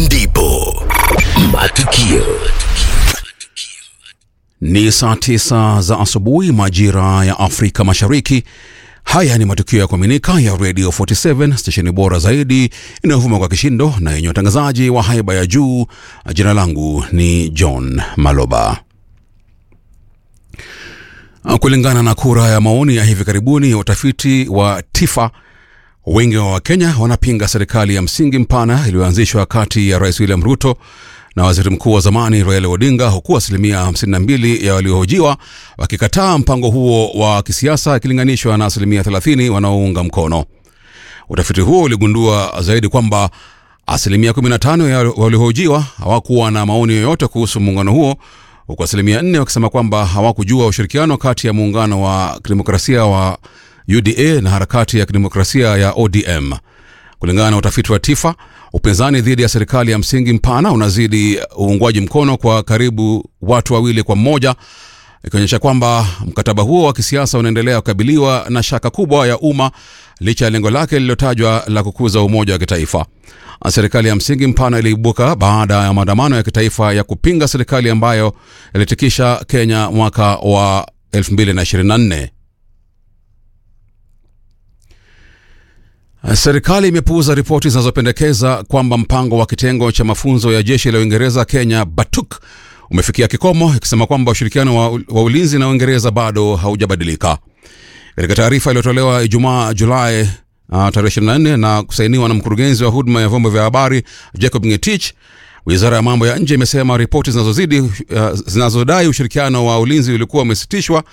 ndipo matukio Ni saa tisa za asubuhi majira ya Afrika Mashariki. Haya ni matukio ya kuaminika ya Radio 47 stesheni bora zaidi inayovuma kwa kishindo na yenye watangazaji wa haiba ya juu. Jina langu ni John Maloba. Kulingana na kura ya maoni ya hivi karibuni ya utafiti wa TIFA, wengi wa Wakenya wanapinga serikali ya msingi mpana iliyoanzishwa kati ya Rais William Ruto na waziri mkuu wa zamani Raila Odinga, huku asilimia 52 ya waliohojiwa wakikataa mpango huo wa kisiasa ikilinganishwa na asilimia 30 wanaounga mkono. Utafiti huo uligundua zaidi kwamba asilimia 15 ya waliohojiwa hawakuwa na maoni yoyote kuhusu muungano huo, huku asilimia 4 wakisema kwamba hawakujua ushirikiano kati ya muungano wa kidemokrasia wa UDA na harakati ya kidemokrasia ya ODM. Kulingana na utafiti wa TIFA, upinzani dhidi ya serikali ya msingi mpana unazidi uungwaji mkono kwa karibu watu wawili kwa mmoja, ikionyesha kwamba mkataba huo wa kisiasa unaendelea kukabiliwa na shaka kubwa ya umma licha ya lengo lake lililotajwa la kukuza umoja wa kitaifa. Serikali ya msingi mpana iliibuka baada ya maandamano ya kitaifa ya kupinga serikali ambayo ilitikisha Kenya mwaka wa 2024. Serikali imepuuza ripoti zinazopendekeza kwamba mpango wa kitengo cha mafunzo ya jeshi la Uingereza Kenya BATUK umefikia kikomo, ikisema kwamba ushirikiano wa, wa ulinzi na Uingereza bado haujabadilika. Katika taarifa iliyotolewa Ijumaa Julai uh, tarehe 24 na kusainiwa na mkurugenzi wa huduma ya vyombo vya habari Jacob Ngetich, wizara ya mambo ya nje imesema ripoti zinazozidi uh, zinazodai ushirikiano wa ulinzi ulikuwa umesitishwa